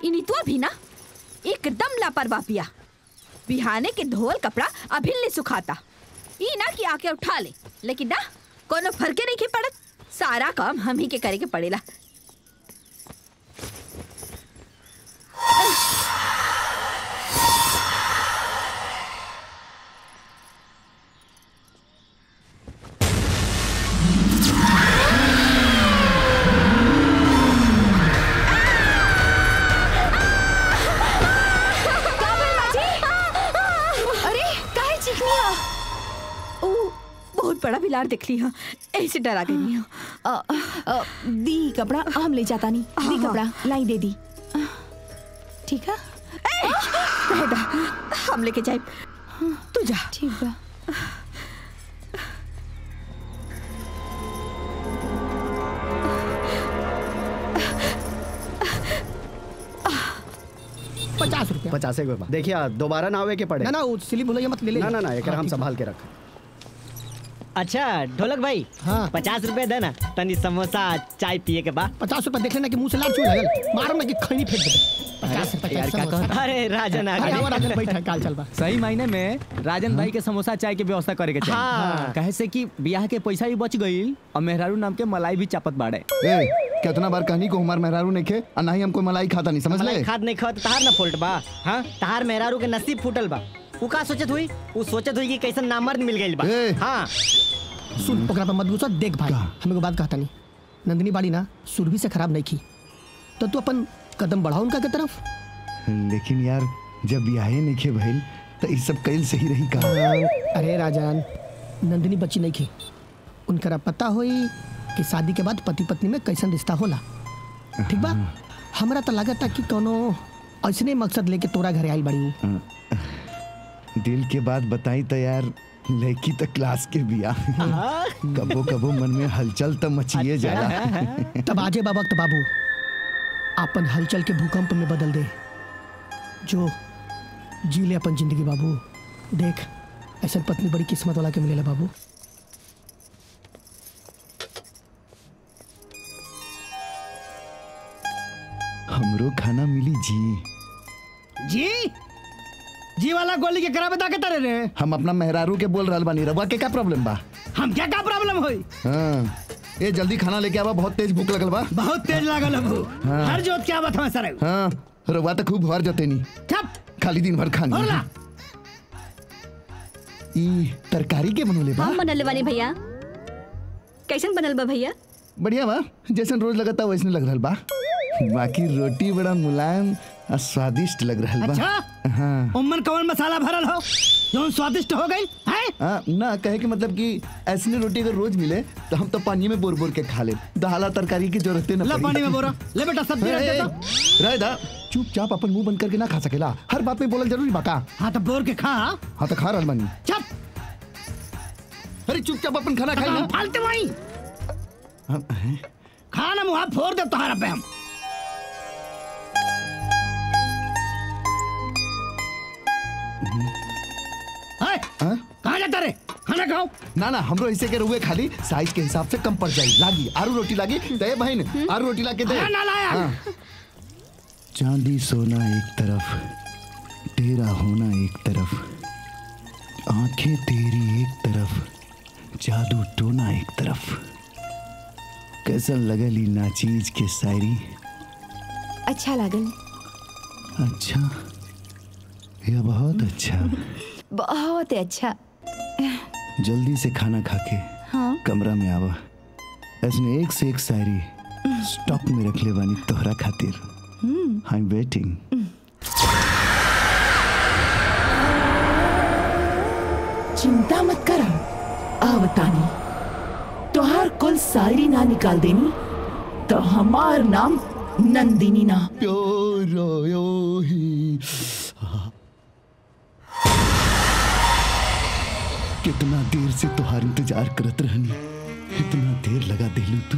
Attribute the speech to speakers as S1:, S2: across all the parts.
S1: इ नितुआ भी ना एकदम लापरवाह पिया बिहाने के धोवल कपड़ा अभी ले सुखाता ई ना कि आके उठा ले लेकिन ना कोनो फर्के नहीं के पड़त सारा काम हम ही के करे के पड़ेला
S2: अरे काहे चिकनी हो
S1: ओ बहुत बड़ा बिलार दिख ली हाँ ऐसे डरा गई हूँ
S2: अ, अ, दी कपड़ा हम ले जाता नहीं दी
S1: हाँ।
S2: कपड़ा लाई दे दी ठीक है
S1: रह दा, हम लेके जाए तू जा
S2: ठीक बा
S3: पचास रुपया
S4: पचास एक रुपया देखिए दोबारा ना आवे के पड़े
S3: ना ना वो सिली भुलैया मत ले ले
S4: ना ना ना एक
S3: हाँ,
S4: हम
S3: ठीक
S4: संभाल के रख
S5: अच्छा ढोलक भाई
S3: हाँ।
S5: पचास रुपए देना तनी समोसा चाय पिए के बाद
S3: पचास रुपया देख लेना कि मुंह से लाल चूल लगल मारो ना कि खैनी फेंक दे पचास रुपया
S5: यार क्या
S3: समोसा।
S5: कहत- अरे राजन आ
S3: अरे
S5: गए।
S3: आवा राजन बैठा काल चल बा
S6: सही महीने में राजन भाई के समोसा चाय के व्यवस्था करे के चाहिए
S5: हाँ।
S6: कहे से कि ब्याह के पैसा भी बच गईल और मेहरारू नाम के मलाई भी चापत बाड़े
S7: ए कितना बार कहनी को हमार मेहरारू नहीं खे और ना ही हमको मलाई खाता नहीं समझ ले
S5: मलाई खाद नहीं खात तहार ना फुलट बा हाँ तहार मेहरारू के नसीब फूटल बा उ का सोचत हुई उ सोचत हुई कि कैसन नामर्द मिल गइल बा
S7: ए।
S5: हाँ
S3: सुन ओकरा पर मत गुस्सा देख भाई हमें को बात कहता नहीं नंदिनी बाड़ी ना सुरभि से खराब नहीं की तो तू अपन कदम बढ़ाओ उनका के तरफ
S7: लेकिन यार जब ब्याहे नहीं खे भइल तो इस सब कैल सही रही का
S3: अरे राजन नंदिनी बच्ची नहीं की उनकरा पता होई कि शादी के बाद पति पत्नी में कैसन रिश्ता होला ठीक बा हमरा तो लगता कि कोनो ऐसने मकसद लेके तोरा घरे आई बड़ी हूँ
S7: दिल के बात बताई तो यार लड़की तो क्लास के बिया कबो कबो मन में हलचल तो मचिए जाला
S3: तब आजे बा वक्त बाबू अपन हलचल के भूकंप में बदल दे जो जी ले अपन जिंदगी बाबू देख ऐसा पत्नी बड़ी किस्मत वाला के मिलेला बाबू
S7: हमरो खाना मिली जी
S3: जी जी वाला गोली के करा बता के तरे रे
S7: हम अपना मेहरारू के बोल रहल बानी रवा के क्या प्रॉब्लम बा
S3: हम क्या क्या प्रॉब्लम होई
S7: हाँ ए जल्दी खाना लेके आवा बहुत तेज भूख लगल बा
S3: बहुत तेज लागल अबू
S7: हाँ।
S3: हर जोत क्या बात सर
S7: हाँ रवा तो खूब भर जते नी
S3: ठप
S7: खाली दिन भर खानी
S3: होला
S7: ई तरकारी के बनोले बा
S1: हम बनल वाली भैया कैसन बनल बा भैया
S7: बढ़िया बा जैसन रोज लगता वैसने लग रहल बा बाकी रोटी बड़ा मुलायम और स्वादिष्ट लग रहल बा
S3: अच्छा
S7: हाँ
S3: उम्मन कवन मसाला भरल हो जो स्वादिष्ट हो गई है
S7: हाँ, ना कहे के मतलब कि ऐसने रोटी अगर रोज मिले तो हम तो पानी में बोर बोर के खा ले दाला तरकारी की जरूरत न
S3: ला
S7: पड़ी।
S3: पानी में बोरा ले बेटा सब्जी रख
S7: ए,
S3: दे
S7: ए,
S3: तो
S7: रह दा चुपचाप अपन मुंह बंद करके ना खा सकेला हर बात में बोलल जरूरी बाका
S3: हाँ तो बोर के खा
S7: हाँ तो खा रहल बानी
S3: चप
S7: अरे चुपचाप अपन खाना खाई ना
S3: फालतू वही
S7: हम- हैं?
S3: खाना मुहा फोड़ दे तुम्हारा पे हम है?
S7: हाँ?
S3: कहाँ जाता रे खाना खाओ
S7: ना ना हमरो ऐसे के रुए खाली साइज के हिसाब से कम पड़ जाई लागी आरू रोटी लागी दे बहन आरू रोटी ला के दे
S3: हाँ, ना लाया।
S7: हाँ। चांदी सोना एक तरफ तेरा होना एक तरफ आंखें तेरी एक तरफ जादू टोना एक तरफ कैसन लगली नाचीज के शायरी
S2: अच्छा लागल
S7: अच्छा यह बहुत अच्छा
S2: बहुत अच्छा
S7: जल्दी से खाना खा के
S2: हाँ
S7: कमरा में आवा ऐसने एक से एक शायरी स्टॉक में रख ले बानी तोहरा खातिर आई एम वेटिंग
S8: चिंता मत कर आवतानी तोहार कुल सारी ना निकाल देनी तो हमार नाम नंदिनी ना
S7: प्योरो यो ही कितना देर से तुहार इंतजार करत रहनी इतना देर लगा दिलू तू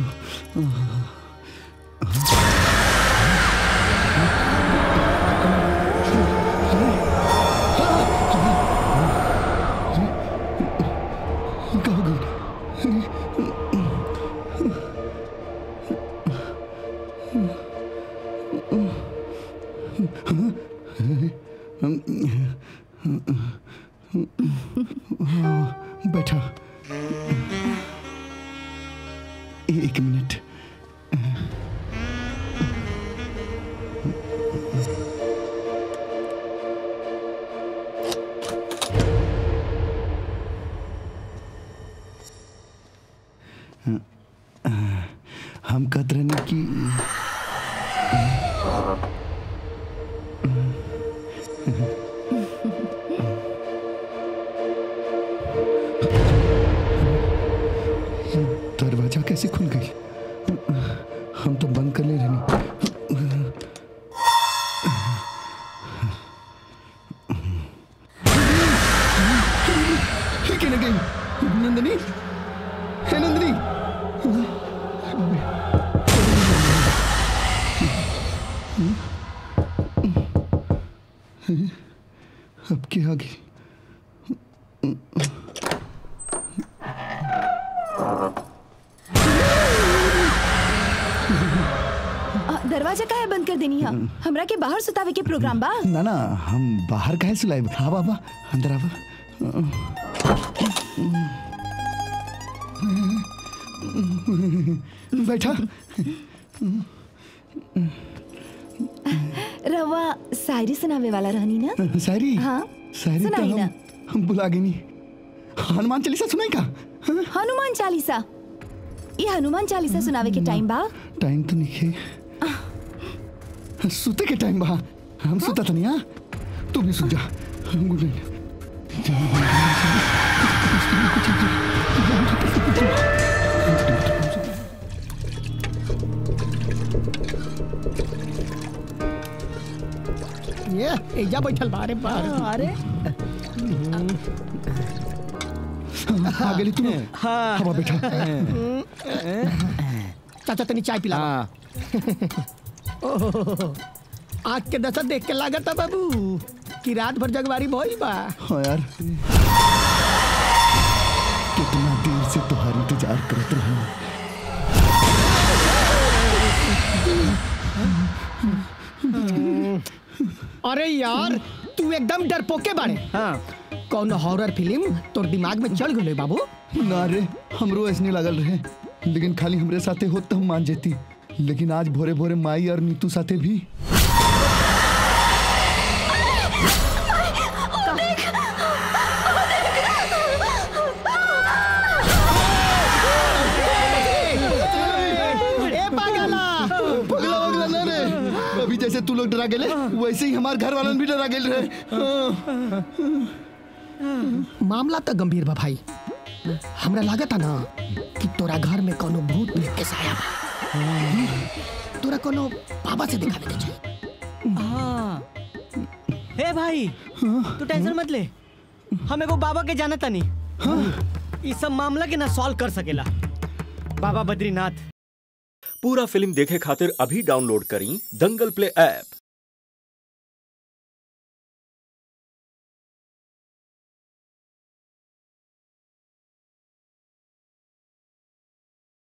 S7: कहो गई बैठा एक मिनट हम कहत रहने की दरवाजा कैसे खुल गई हम तो बंद कर ले रहनी ये कहने गई नंदनी है नंदनी अब क्या आ गई
S2: आ, दरवाजा काहे बंद कर देनी है हमरा के बाहर सुतावे के प्रोग्राम बा
S7: ना ना हम बाहर काहे सुलाए हाँ बाबा अंदर आवा बैठा
S2: रवा शायरी सुनावे वाला रहनी ना
S7: शायरी
S2: हाँ
S7: शायरी तो
S2: सुनाई
S7: हम,
S2: ना
S7: हम भुला गए नहीं हनुमान चालीसा सुनाई का
S2: हनुमान चालीसा ये हनुमान चालीसा सुनावे के टाइम बा
S7: टाइम तो नहीं है सुते के टाइम बा हम सुता था नहीं हाँ तू भी सुत जा गुड नाइट
S3: ये एजा बैठल बारे बार अरे
S7: आ गई तू
S6: हाँ
S7: हवा बैठा
S3: चाचा तनी चाय पिला
S6: हाँ
S3: आज के दशा देख के लागत है बाबू कि रात भर जगवारी भइल बा
S7: हाँ यार कितना देर से तुम्हारी इंतजार करत रहा
S3: अरे यार तू एकदम डरपोके बाड़े
S6: हाँ
S3: कौन हॉरर फिल्म तोर दिमाग में चल गए बाबू
S7: ना रे हमरो ऐसने लागल रहे लेकिन खाली हमरे साथे होत तो हम मान जेती लेकिन आज भोरे भोरे माई और नीतू साथे भी
S3: ए पागला
S7: पगला वगला ना रे अभी जैसे तू लोग डरा गेले वैसे ही हमार घर वालन भी डरा गेल रहे
S3: मामला तो गंभीर बा भाई हमरा लागत है ना कि तोरा घर में कोनो भूत प्रेत के साया बा तोरा कोनो बाबा से दिखावे के चाहिए
S5: हाँ हे भाई तू टेंशन मत ले हम एगो बाबा के जाना तनी इस सब मामला के ना सॉल्व कर सकेला बाबा बद्रीनाथ
S9: पूरा फिल्म देखे खातिर अभी डाउनलोड करी दंगल प्ले ऐप